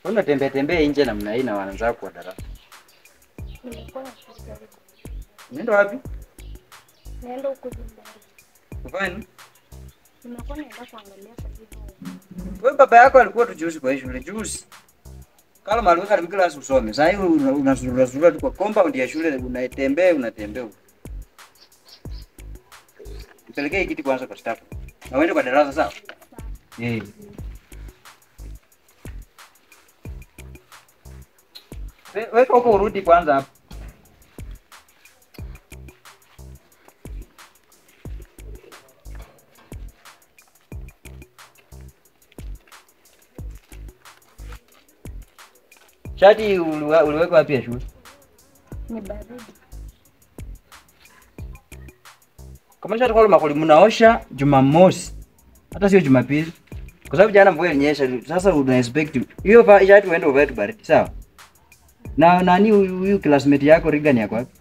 Unatembea tembea nje namna hii na wenzako wa darasa. Nilikuwa nafikiria Unaenda wapi? naenda huko nyumbani. Kufanya nini? Nimekuwa naenda kuangalia katibu. Wewe baba yako alikuwa tu juzi kwa hii shule juzi. Kala mali karibu kila siku usome. Sasa hivi unazurura zurura tu kwa compound ya shule unatembea unatembea. huko. Nipelekee hii kiti kwanza kwa staff. Na uende kwa darasa sawa? Eh. We- Weka huko urudi kwanza hapo. Shati uliwa- uliweka wapi ya shule? Ni baridi. Kama shati kwa makuli mnaosha Jumamosi. Hata sio Jumapili. Kwa sababu jana mvua ilinyesha. Sasa una expect hiyo va- shati uende uvae tu baridi, sawa? Na nani huyu huyu classmate yako Regan yako wapi?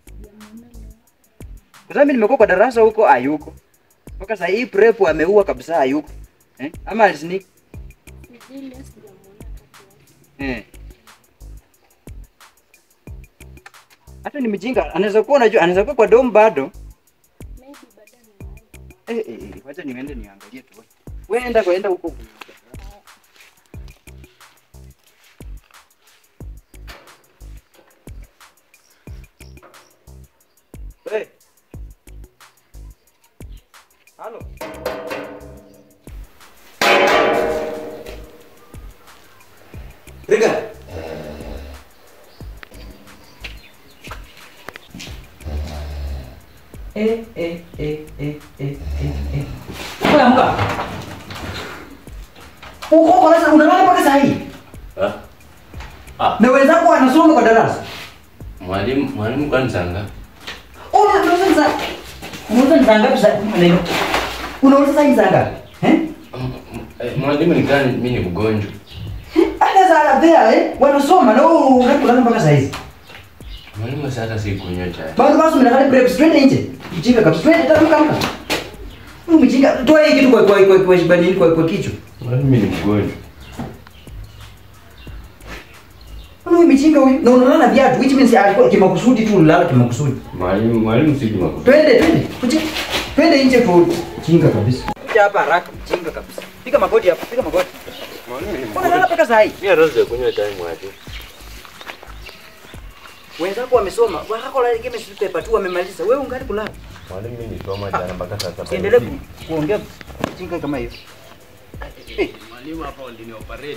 Kwa sababu mimi nimekuwa kwa darasa huko hayuko. Mpaka sasa hii prep ameua kabisa hayuko. Eh? Ama alisneak. Sijui leo sijamuona kati Eh. Hata ni mjinga, anaweza kuwa unajua, anaweza kuwa kwa dom bado. Maybe baada ya Eh, eh, eh, wacha niende niangalie tu. Wewe enda kwa enda huko. Hey. Halo. Riga. Eh, eh, eh, eh, eh, eh, eh. Wewe amka. Uko kwa sasa unalala mpaka saa hii. Ah. Ah, Na wenzako wanasoma kwa darasa. mwalimu mwalimu kwani sanga? Una unauza ni saa. Unauza ni saa ngapi sasa? Maneno. Unauza saa hii saa ngapi? Eh? Mwalimu ni gani mimi ni mgonjwa? Hata saa there eh wanasoma na wewe unalala mpaka saa hizi. Mwalimu sasa si kunywa chai. Bado basi mnakali prep twende nje. Mjinga kabisa. Twende tamka amka. Huyu mjinga toa hii kitu kwa kwa kwa kwa kwa kwa kwa kichwa. Mwalimu mimi ni mgonjwa. Mbona huyu mjinga huyu? Na unalala na viatu which means alikuwa kimakusudi tu unalala kimakusudi. Mwalimu mwalimu si makusudi. Twende, twende. Kuja. Twende nje tu. Jinga kabisa. Kuja hapa haraka, jinga kabisa. Piga magoti hapa, piga magoti. Mwalimu ni Mbona lala paka saa hii? Mimi hata kunywa chai mwalimu. Wenzako wamesoma, wako la game paper tu wamemaliza. Wewe ungali kulala. Mwalimu mimi nisoma jana mpaka sasa. Usiendelee ku, kuongea jinga kama hiyo. Eh, Mwalimu hapa ndini operate.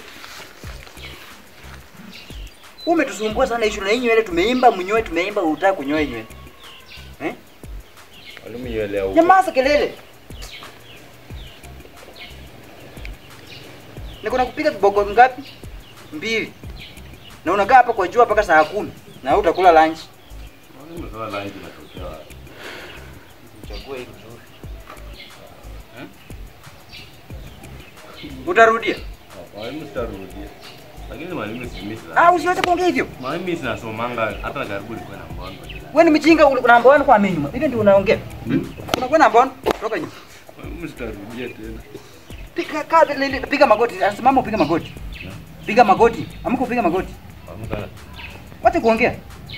umetusumbua sana issue na hii nywele tumeimba mnyoe tumeimba unataka kunyoa hii nywele. Eh? Mwalimu yele au. Nyamaza kelele. Niko nakupiga viboko ngapi? Mbili. Na unakaa hapa kwa jua mpaka saa kumi na utakula lunch. Mwalimu sasa lunch inatokea wapi? Chague hili vizuri. Utarudia? Ah, Mwalimu sitarudia. Lakini mwalimu si mimi Ah, usiweze kuongea hivyo. Mwalimu mimi sinasomanga hata karibu nilikuwa na mbono. Wewe ni mjinga uli- una mbona kwa mimi nyuma. Hivi ndio unaongea. Unakuwa na mbona? Toka nyuma. Mwalimu sitarudia tena. Piga kazi lili piga magoti. Simama upiga magoti. Piga magoti. Amka upiga magoti. Mwalimu kana Wacha kuongea.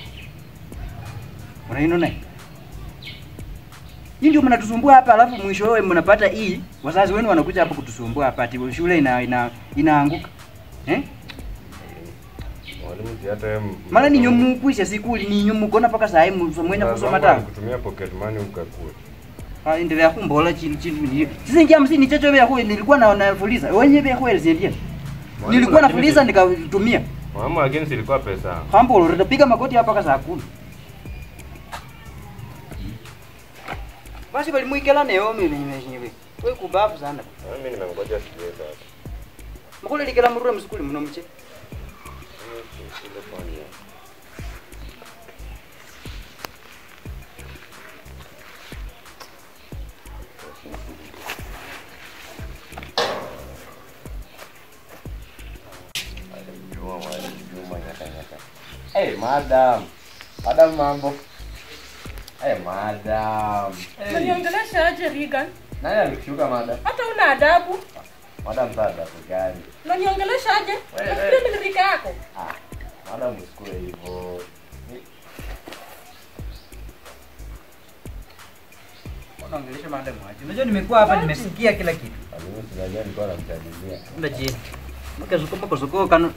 Unaino naye. Hii ndio mnatusumbua hapa alafu mwishowe mnapata hii wazazi wenu wanakuja hapa kutusumbua hapa ati shule ina, ina inaanguka. Eh? mwalimu si hata yeye. Maana ni nyumu kuisha siku ni nyumu kona paka saa hii mwenye kusoma ta. kutumia pocket money ukakua. Ah endelea kumbola chini chini. Sisi ingia msini chocho vya huyu nilikuwa na nafuliza. Wenye vya huyu zindia. Nilikuwa nafuliza nikatumia. Mwalimu lakini silikuwa pesa. Hambo utapiga magoti hapa mpaka saa kumi. Basi walimuikela neo mimi nimeshinyiwe. Wewe kubafu sana. Mimi nimengoja sikiweza hapa. Mukule likela murure msukuli muno mche. Ile fanya. Juma mwalimu, Juma nyaka nyaka. Hey, madam. Madam mambo. Hey, madam. Hey. Uniongelesha aje Regan? Nani alikushuka madam? Hata una adabu. Madam sasa gani? Unaniongelesha aje? Wewe, Nafikiri wewe. ni rika yako. Ah, madam usikue hivyo. Ni- Unaongelesha madam aje? Unajua nimekuwa hapa nimesikia kila kitu. Mwalimu sinajua nilikuwa namtania. Enda chini. Maka zuko maka zuko kana.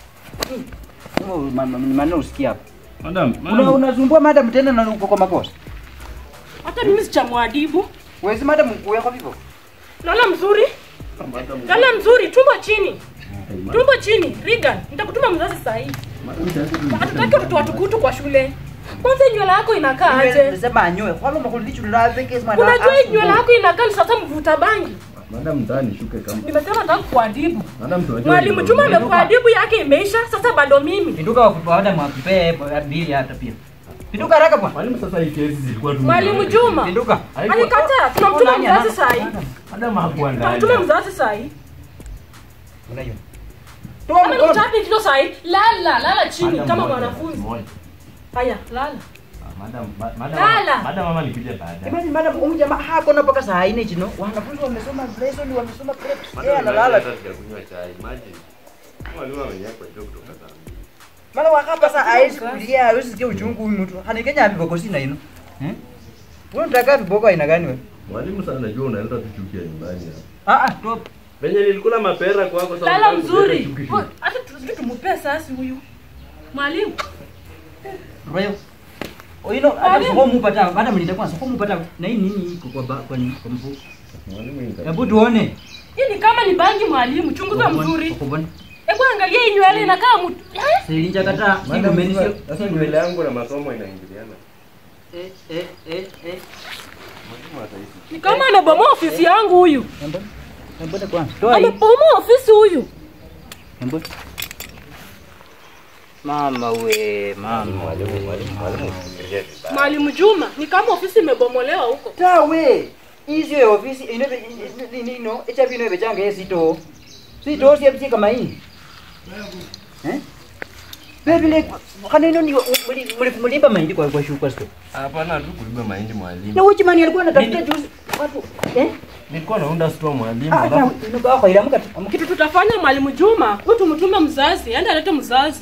Maneno usikia hapa. Madam, Una unasumbua madam tena na uko kwa makosa. Hata mimi sichamwadibu. Wezi madam mkuu yako vipo. Lala mzuri. Lala mzuri, tumbo chini. Tumbo chini. Regan, nitakutuma mzazi saa hii. Hatutaki watoto watukutu kwa shule. Kwanza hii nywele yako inakaa aje? Nasema anyoe. Kwa nini mkulichu la peke sema Unajua hii nywele yako inakaa ni sasa mvuta bangi. Madam ndani shuke kama. Nimesema nataka kuadhibu. Madam tunajua. Mwalimu Juma amekuadhibu yake imeisha, sasa bado mimi. Pinduka wa madam akupee mbili hata pia. Pinduka haraka bwana. Mwalimu sasa hii kesi zilikuwa tu. Mwalimu Juma. Pinduka. Alikataa, tunamtuma mzazi saa hii. Madam hakuwa ndani. Tunamtuma mzazi saa hii. Unajua. Toa Kama ni mkono. mtatu kilo saa hii, lala, lala chini Madam kama moja, mwanafunzi. moja. Haya, lala. Ah, Madam, ma- madam. Lala. Madam mama nikuja baadaye. Imagine madam huyu jamaa hako na mpaka saa 4 chino. Wanafunzi wamesoma lesson wamesoma preps. Yeye analala. sijakunywa chai. Imagine. Mwalimu amenyakwa joke kutoka saa mbili. Mara wakapa saa hawezi kulia, hawezi sikia uchungu huyu mtu. Hanikenya viboko sina ino. Eh? Wewe unataka viboko aina gani wewe? Mwalimu sana najua unaleta tuchukia nyumbani hapa. Ah ah, tu Venye nilikula mapera kwako sasa. Lala unataka mzuri. kuleta chuki. Ho, Hata tusije tumupee sasi huyu. Mwalimu, Royo. Oino hata Mwalimu. soko mupata, madam nitakuwa soko mupata na hii nini iko kwa ba- kwa kwa mfu. Mwalimu inga. Hebu tuone. hii ni kama ni bangi mwalimu, chunguza mzuri. Ukubona. Hebu angalia hii nywele inakaa mtu. Eh? Silinja kata, si Madam, umeni sasa- sio. Sasa nywele yangu na masomo inaingiliana. Eh eh eh eh. Mwalimu ataishi. Ni kama amebomoa ofisi yangu huyu. Mbona? Mbona kwanza? Toa hii. Amebomoa ofisi huyu. Mbona? Mama we, mama. Mwalimu, mwalimu, mwalimu usifikirie vibaya. Mwalimu Juma, ni kama ofisi imebomolewa huko. tawe izio ya ofisi inobe nino echapi inobe change esito sito siepsi kama hii eh bebile kana ino ni mlimba mahindi kwa kwa shuka sto Hapana tu kuiba mahindi mwalimu. na uchi mani alikuwa anatafuta juzi watu eh Nilikuwa naunda store mwalimu. ah alafu- na ino kwa kwa ila mkati Kitu tutafanya mwalimu Juma, huyu tumtume mzazi, aende alete mzazi.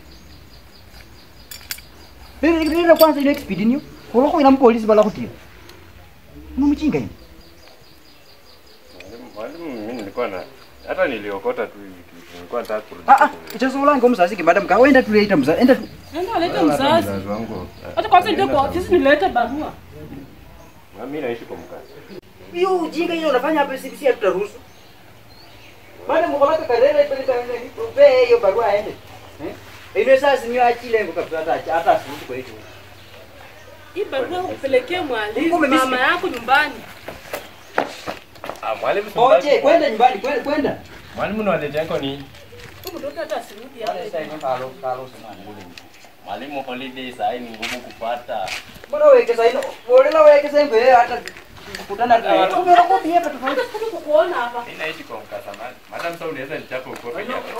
bebile bebile kwanza ino expedi niyo koloko ina mpolisi bala kutia mumchinga ino Mwalimu, mwalimu mimi nilikuwa na hata niliokota tu hivi kitu. Nilikuwa nataka kurudi. ah ah ichasolanga mzazi kimadam ka wenda tuleita mzazi enda tu Aende alete Hata mzazi. mzazi wangu. Hata kwanza ndio kwa ofisi nilete barua. Na mimi naishi kwa mkazi. hiyo ujinga hiyo unafanya hapa sisi hatutaruhusu. Bado mkolaka karera ipeleka nini? Upe hiyo barua aende. Eh? Ile sasa sinyo achile ngo kabisa hata hata asiruhusu kwa hiyo. Hii barua upelekee mwalimu Kumbe mimi mama si- yako nyumbani. Ah, mwalimu si Oje, mbaki. kwenda nyumbani, kwenda kwenda. Mwalimu ni walete yako ni Huyu mtoto hata asirudi hapa. Kalo kalo sana. mwalimu holiday saa hii ni ngumu kupata. Mbona weke sasa ino? Wala weke sasa hivi hata kukutana na Hata- Kumbe unakuwa pia hapa tofauti. Hata sikuja kukuona hapa. Mimi naishi kwa mkasa man. Madam sasa unaweza nichapa uko peke yako.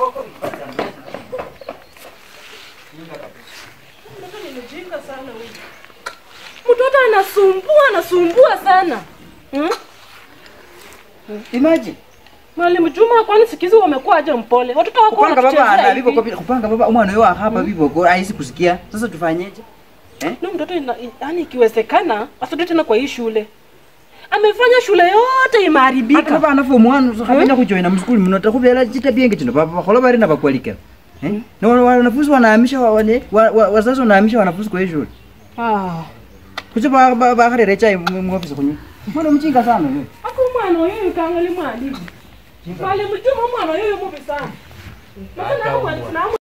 Mtoto ni mjinga sana huyu. Mtoto anasumbua, anasumbua sana. Hmm? Imagine. Mwalimu Juma, kwani sikizi wamekuwa aje mpole? Watoto wako Kupanga baba wanatuchezea ana vipo hivi. kwa kupanga baba umwana wewe hapa vipo kwa haisi kusikia. Sasa tufanyeje? Na mtoto ina, yani ikiwezekana asirudi tena kwa hii shule. Amefanya shule yote hata imeharibika. baba anafu mwana sakabenya kujoina mskuli muno takubera chita bienge chino baba bakhola bari nabakwalika eh na wana- wanafunzi wanahamisha wa- wane wa- wa- wazazi wanahamisha wanafunzi kwa hiyo shule Ah. kucho ba ba bakharere chai mu mu office kunyu mwana mchinga sana wewe Ako mwana oyo kangali mwalimu. Mwalimu Juma mwana oyo mubi sana. Maana mwalimu na